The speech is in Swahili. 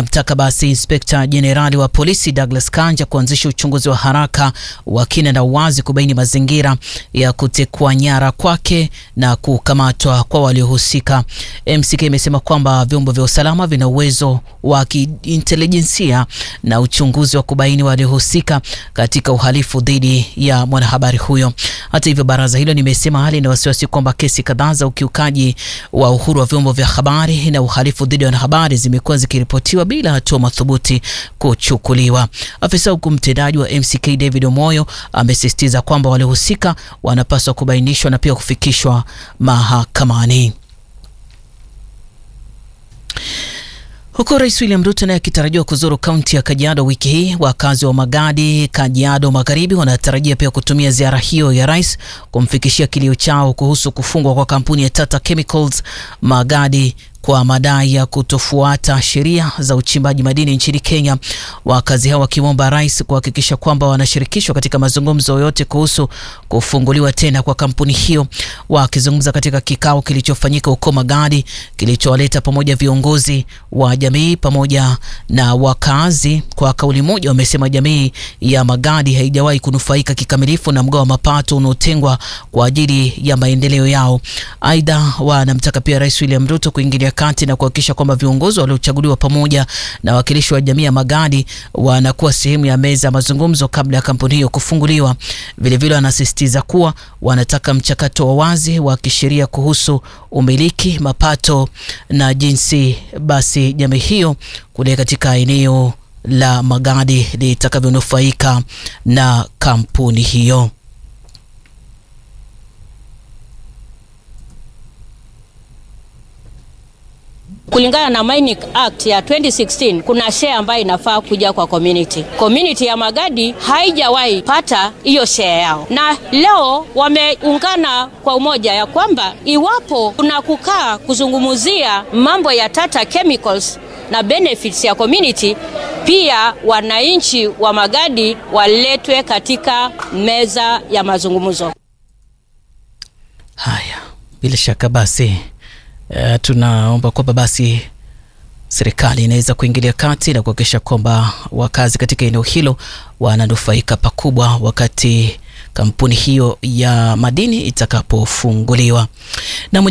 amemtaka basi inspekta jenerali wa polisi Douglas Kanja kuanzisha uchunguzi wa haraka wa kina na uwazi kubaini mazingira ya kutekwa nyara kwake na kukamatwa kwa waliohusika. MCK imesema kwamba vyombo vya usalama vina uwezo wa kiintelijensia na uchunguzi wa kubaini waliohusika katika uhalifu dhidi ya mwanahabari huyo. Hata hivyo, baraza hilo limesema hali ina wasiwasi kwamba kesi kadhaa za ukiukaji wa uhuru wa vyombo vya habari na uhalifu dhidi ya wanahabari zimekuwa zikiripotiwa bila hatua madhubuti kuchukuliwa. Afisa huku mtendaji wa MCK David Omoyo amesisitiza kwamba waliohusika wanapaswa kubainishwa na pia kufikishwa mahakamani. Huku Rais William Ruto naye akitarajiwa kuzuru kaunti ya Kajiado wiki hii, wakazi wa Magadi, Kajiado Magharibi wanatarajia pia kutumia ziara hiyo ya rais kumfikishia kilio chao kuhusu kufungwa kwa kampuni ya Tata Chemicals Magadi kwa madai ya kutofuata sheria za uchimbaji madini nchini Kenya. Wakazi hao wakimwomba rais kuhakikisha kwamba wanashirikishwa katika mazungumzo yote kuhusu kufunguliwa tena kwa kampuni hiyo. Wakizungumza katika kikao kilichofanyika huko Magadi kilichowaleta pamoja viongozi wa jamii pamoja na wakazi, kwa kauli moja wamesema jamii ya Magadi haijawahi kunufaika kikamilifu na mgao wa mapato unaotengwa kwa ajili ya maendeleo yao. Aidha, wanamtaka pia Rais William Ruto kuingilia kati na kuhakikisha kwamba viongozi waliochaguliwa pamoja na wakilishi wa jamii ya Magadi wanakuwa sehemu ya meza ya mazungumzo kabla ya kampuni hiyo kufunguliwa. Vilevile wanasisitiza kuwa wanataka mchakato wa wazi wa kisheria kuhusu umiliki, mapato na jinsi basi jamii hiyo kule katika eneo la Magadi litakavyonufaika na kampuni hiyo. Kulingana na Mining Act ya 2016 kuna share ambayo inafaa kuja kwa community. Community ya Magadi haijawahi pata hiyo share yao, na leo wameungana kwa umoja ya kwamba iwapo kuna kukaa kuzungumzia mambo ya Tata Chemicals na benefits ya community, pia wananchi wa Magadi waletwe katika meza ya mazungumzo. Haya, bila shaka basi Uh, tunaomba kwamba basi serikali inaweza kuingilia kati na kuhakikisha kwamba wakazi katika eneo hilo wananufaika pakubwa wakati kampuni hiyo ya madini itakapofunguliwa na